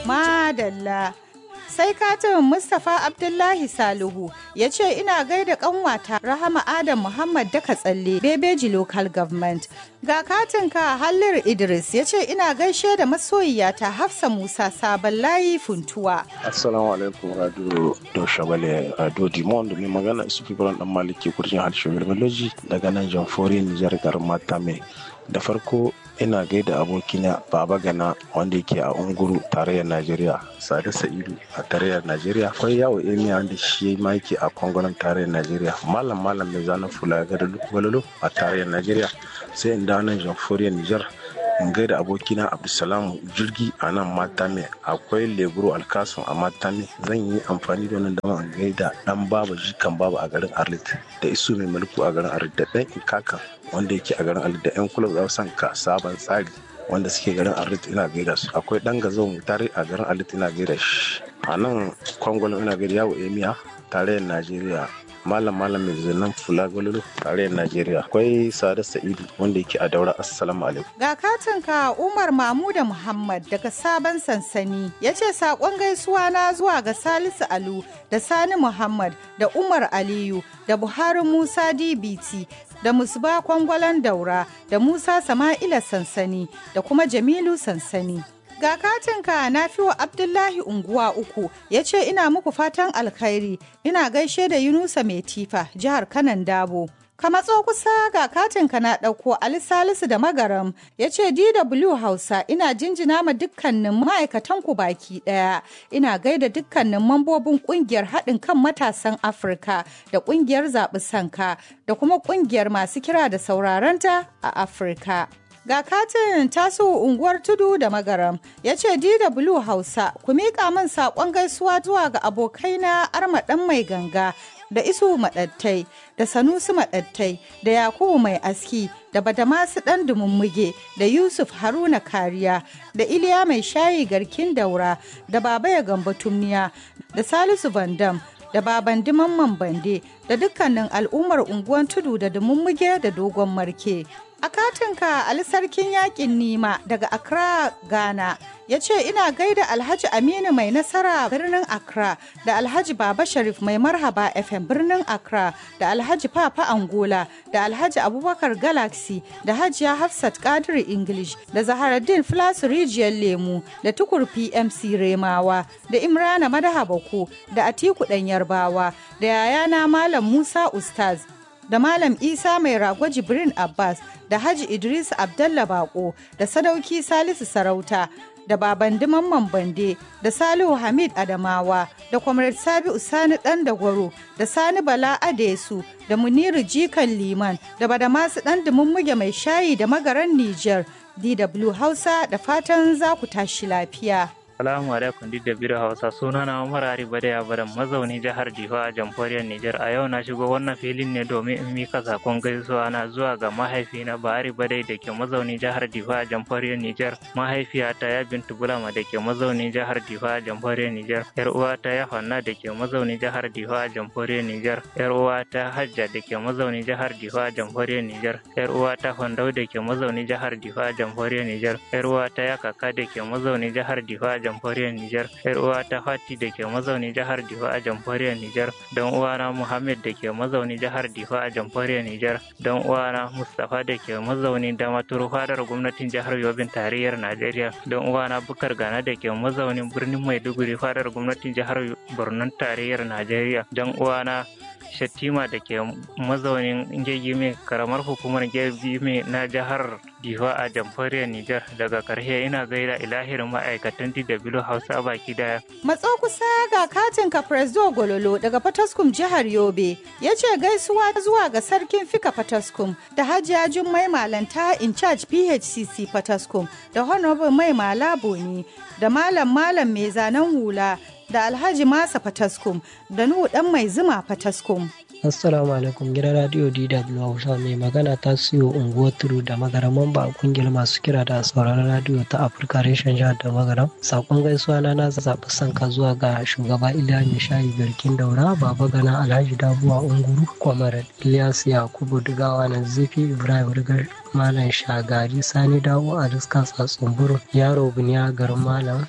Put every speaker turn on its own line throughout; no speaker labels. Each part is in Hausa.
Madalla. Sai katin Mustapha Abdullahi Salihu ya ce ina gaida kanwata Rahama Adam Muhammad Daka Tsalle Bebeji Local Government. Ga katinka Hallir Idris ya ce ina gaishe da masoyiyata Hafsa Musa Sabon Layi Funtuwa.
Assalamu alaikum Radio Doshabale Radio Dimon mai magana su fi dan maliki kurjin harshen Biology daga nan Jamfori Nijar garin Matame. Da farko ina gaida abokina baba gana wanda yake a unguru tarayyar najeriya sade sa'idu a tarayyar najeriya akwai yawo emiya wanda shi ma yake a kwangonan tarayyar najeriya malam malam mai zanen fula ga gwalolo a tarayyar najeriya sai in dawo nan jamhuriyar nijar in gaida abokina abdulsalam jirgi a nan matame akwai leburo alkasun a matame zan yi amfani da wannan dama in gaida dan baba jikan baba a garin arlit da isu mai mulku a garin arlit da dan kakan wanda yake a garin arlit da yan kula za san ka sabon tsari wanda suke garin arlit ina gaida su akwai dan gazo tare a garin arlit ina gaida shi a nan kwangwalon ina gaida yawo emiya tarayyar najeriya malam malam mai zanen fula gwalolo tarayyar najeriya akwai sada sa'idu wanda yake a daura assalamu alaikum
Ga katinka Umar Mamuda Muhammad daga sabon sansani ya ce saƙon gaisuwa na zuwa ga Salisu Alu da Sani Muhammad da Umar Aliyu da Buhari Musa DBT da Musba Kwangwalan Daura da Musa Sama'ila Sansani da kuma Jamilu Sansani. Ga katinka na fiwa Abdullahi unguwa uku ya ce ina muku fatan alkhairi ina gaishe da Yunusa Mai Tifa jihar Kanan Dabo. Ka matso kusa ga katinka na ɗauko Ali Salisu da Magaram ya ce DW Hausa ina jinjina ma dukkanin ma'aikatan ku baki ɗaya. Ina gaida dukkanin mambobin ƙungiyar haɗin kan matasan Afirka da ƙungiyar zaɓi sanka da kuma ƙungiyar masu kira da saurarenta a Afirka. Ga katin taso unguwar tudu da magaram ya ce DW Hausa ku miƙa min saƙon gaisuwa zuwa ga abokaina armaɗan mai ganga da isu maɗattai da sanusi maɗattai da yakubu mai aski da badamasu ɗan dumummuge da yusuf haruna kariya da iliya mai shayi garkin daura da baba ya gamba tumniya da salisu bandam da baban mamman bande da dukkanin al'ummar unguwan tudu da dumummuge da dogon marke a katinka ali sarkin yakin nima daga accra ghana ya ce ina gaida alhaji aminu mai nasara birnin accra da alhaji baba sharif mai marhaba fm birnin accra da alhaji papa angola da alhaji abubakar galaxy da hajiya hafsat kadir english da zaharaddin flasu rijiyar lemu da tukur pmc remawa da imrana madaha bako da atiku ɗan yarbawa da yayana malam musa ustaz da Malam Isa mai rago Jibrin Abbas da Haji Idris Abdalla Bako da Sadauki Salisu Sarauta da Baban Mamman Bande da Salihu Hamid Adamawa da Comrade Sabi Usani Dan Dagwaro da Sani Bala Adesu da Muniru Jikan Liman da Badamasu Dan Dumummuge mai shayi da magaran Nijar DW Hausa da fatan za ku tashi lafiya.
Salamu alaikum duk da biro Hausa suna na Umar Ari Badaya Baran mazauni jihar Jiho a jamhuriyar Nijar a yau na shigo wannan filin ne domin in mika sakon gaisuwa na zuwa ga mahaifina Bahari Badai da ke mazauni jihar Jiho a jamhuriyar Nijar mahaifiyata ya Bintu Bulama da ke mazauni jihar Jiho a jamhuriyar Nijar yar uwata ya Fanna da ke mazauni jihar Jiho a jamhuriyar Nijar yar uwata Hajja da ke mazauni jihar Jiho a jamhuriyar Nijar yar uwata Fandau da ke mazauni jihar Jiho a jamhuriyar Nijar yar uwata ya Kaka da ke mazauni jihar Jiho a jamhuriyar Nijar, ‘yar uwa ta Fati da ke mazauni jihar Difa a jamhuriyar Nijar, don uwana Muhammad da ke mazauni jihar Difa a jamhuriyar Nijar, don uwana Mustapha da ke mazauni da maturu fadar gwamnatin jihar Yobin tarayyar Najeriya, don uwana Bukar Gana da ke mazaunin birnin Maiduguri fadar gwamnatin jihar Borno tarayyar Najeriya, don uwana Shattima da ke mazaunin Gegime karamar hukumar Gegime na jihar Difa a jamhuriyar Nijar daga karshe ina gaida ilahirin ma'aikatan DW Hausa baki daya.
Matso kusa ga katin Presdo Gololo daga Fataskum jihar Yobe ya ce gaisuwa zuwa ga sarkin Fika Fataskum da Hajiya Jummai Malanta in charge PHCC Fataskum da Honorable Mai Malabo da Malam Malam mai zanen hula da Alhaji Masa Fataskum da Nuhu Dan Mai Zuma Fataskum.
Assalamu alaikum gidan radio DW Hausa mai magana ta siyo unguwar turu da magaraman ba kungiyar masu kira da sauraron radio ta Afirka reshen jihar da magaram. Sakon gaisuwa na na zaɓi sanka zuwa ga shugaba Iliya mai shayi garkin daura baba gana Alhaji Dabuwa Unguru Kwamar Ilyas Yakubu Dugawa na Zifi Ibrahim Rigar Malam Shagari Sani Dawo a Riskan Tsatsumburu Yaro Buniya garin Malam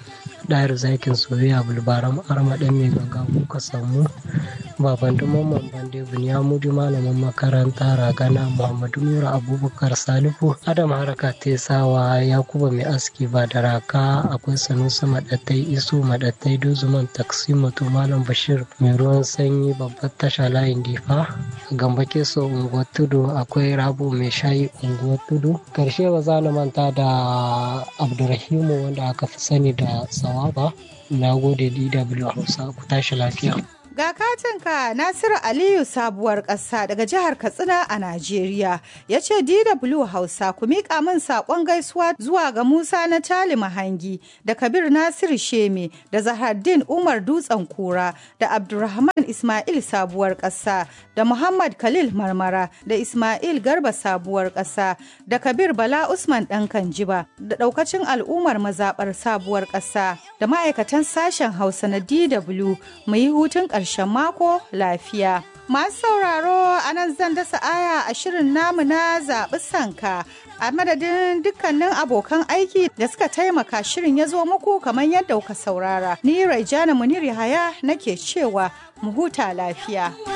ɗayar zakin soyayya bulbaram arma ɗan mai ganga kuka samu baban mamman bande bunyamudu malamin makaranta ragana muhammadu nura abubakar salifu adam haraka tesawa yakuba mai aski ba da raka akwai sanusi maɗattai isu maɗattai dozuman taksi moto malam bashir mai ruwan sanyi babbar tasha layin difa gamba keso unguwar tudu akwai rabu mai shayi unguwar tudu karshe ba za na manta da abdurrahimu wanda aka fi sani da sawaba na gode dw hausa ku tashi lafiya
Ga katinka Nasiru Aliyu sabuwar ƙasa daga jihar Katsina a Najeriya ya ce DW Hausa ku miƙa min saƙon gaisuwa zuwa ga Musa na Tali Mahangi da Kabir Nasiru Sheme da Zahardin Umar Dutsen Kura da Abdulrahman Ismail sabuwar ƙasa da Muhammad Khalil Marmara da Ismail Garba sabuwar ƙasa da Kabir Bala Usman ɗan Kanjiba da ɗaukacin al'ummar mazaɓar sabuwar ƙasa da ma'aikatan sashen Hausa na DW mu yi hutun ƙarshe ƙarshen mako lafiya. Masu sauraro a nan zan dasa aya a shirin namu na zaɓi sanka a madadin dukkanin abokan aiki da suka taimaka shirin ya zo muku kamar yadda kuka saurara. Ni Raijana Munir Yahaya nake cewa mu huta lafiya.